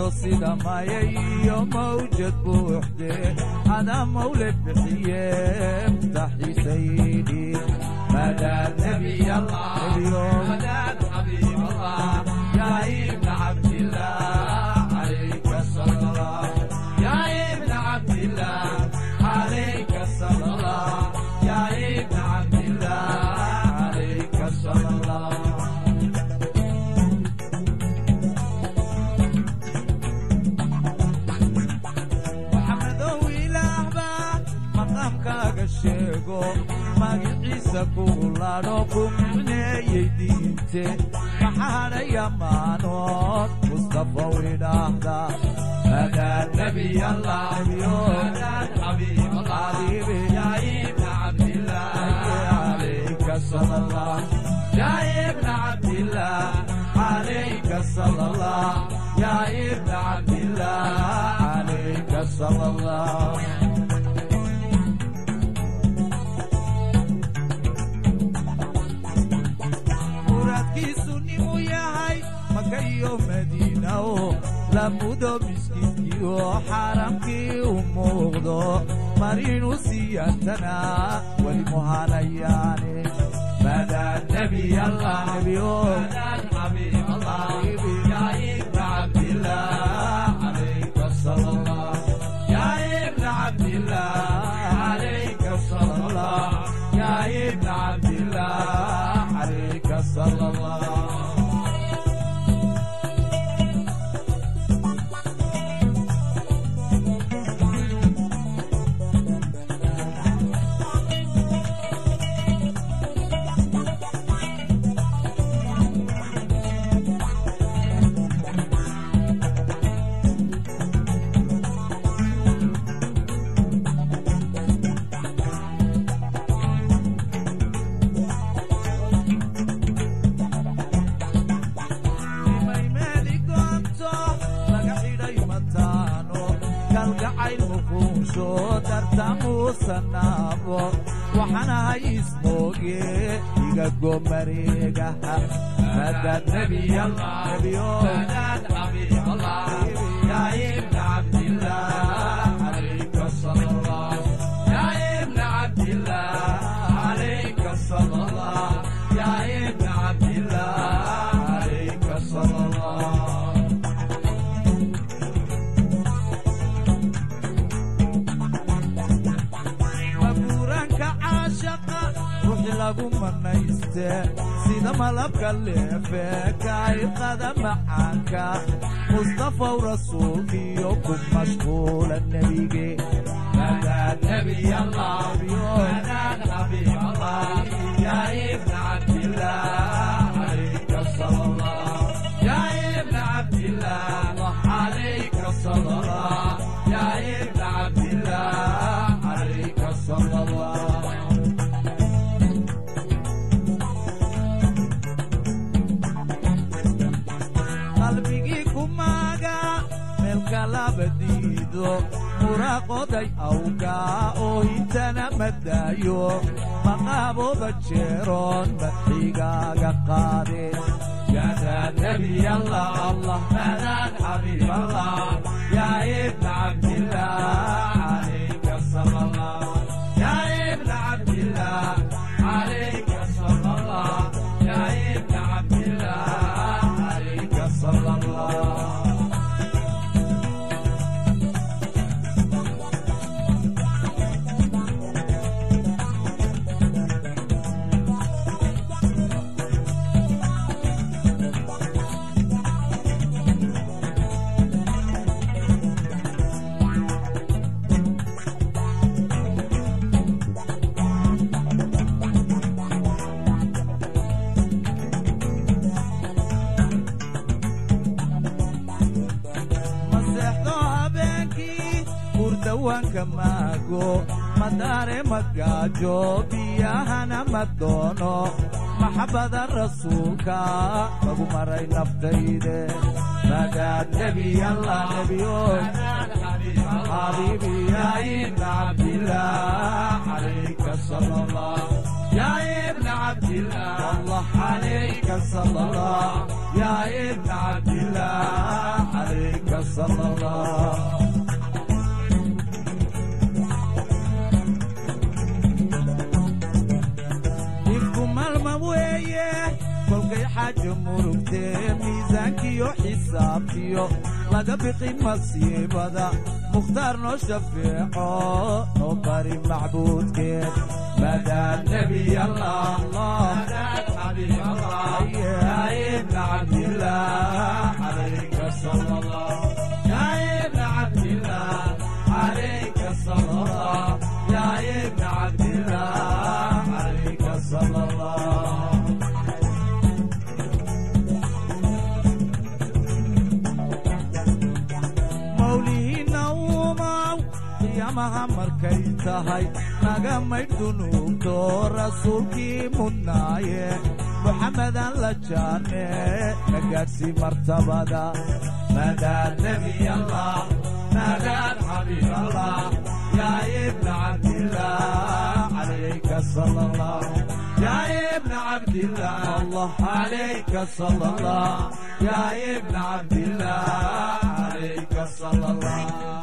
sida maya iyo mawjad buuxde adaa mawle bixiye mutaxiisaydi madaad nebiy allah madaad xabiib allah yaa ibna cabdillah calayka salallah yaa ibna cabdillah calayka salallah yaa ibna cabdillah calayka salallah maxamedow ilaahbaa maqaamkaaga sheego magiciisa kugu ladho ku micneeyey diinte maxaadhay ammaanood mustafaw idhaahda madaad nebiy allah madaad xabiib xabiibi yaa ibna cabdillah calayka salallah yaa ibna cabdillah calayka salallah yaa ibna cabdillah calayka salallah muraadkiisu ninuu yahay maka iyo madiina oo lamudo miskiinkii oo xaaramkii u muuqdo marinu siyaantana weli muhanayaane madaad nebiy allah nebiyo madaad xabiib allah yaa ibna cabdillah calayka salallah yaa ibna cabdillah calayka salallah yaa ibna cabdillah calayka salallah imay meeli goonto laga xidhay mataano kalgacayl muquunsho dartamuusanaabo waxaanahay ismooge iga gomareegaha madaad nebiy allah nebiyo madaad xabiib allah yaa ibna cabdillah calayka salallah yaa ibna cabdillah calayka salallah yaa ibna cabdillah calayka salallah mabuuraanka caashaqa ruuxi lagu manayste sida malabka leefe kaa'iqada macaanka mustafaw rasuulkiyo ku mashquula nebige madaad nebiy allah madaad xabiib allah yaa ibna cabdillah calayka salallah yaa ibna cabdillah calayka salallah yaa ibna cabdillah calayka salallah qalbigii kumaaga meelka laba diido muraaqoday awgaa oo hintana madaayo maqaabooda jeeroon maxigaaga qaade yadaad nebiy allah allah madaad xabiib allah yaa ibna cabdillah calayka salallah yaa ibna cabdillah calayka salallah yaa ibna cabdillah calayka salallah maseexdo habeenkii hurdawaanka maago madaare magaajo biyahana ma doono maxabbada rasuulka lagu maray naftayde madaad nebiy allah nebiyo xabiibi yaa ibna cabdillah calayka salallah yaa ibna cabdillah allah calayk عليك صلى الله يا ابن عبد الله عليك صلى الله dhibku maalma weeye kolkay xaajo murugtee miisaankiyo xisaabtiyo laga biqi masiibada mukhtaar noo shafeeco noo bari macbuudkeed madaan nebiy allah madaan xabiib allah yaa ibna cabdillah calayka sala allah yaa ibna cabdillah calayka sala allah yaa ibna cabdillah calayka sala allah mawlihiinna uumaw qiyaamaha markay tahay naga maydh dunuubto rasuulkii mudnaaye muxammedan la jaane na gaadhsii martabada madaan nebiy allah madaan xabiib allah yaa ibna cabdillah calayka sala allah يا ابن عبد الله الله عليك صلى الله يا ابن عبد الله عليك صلى الله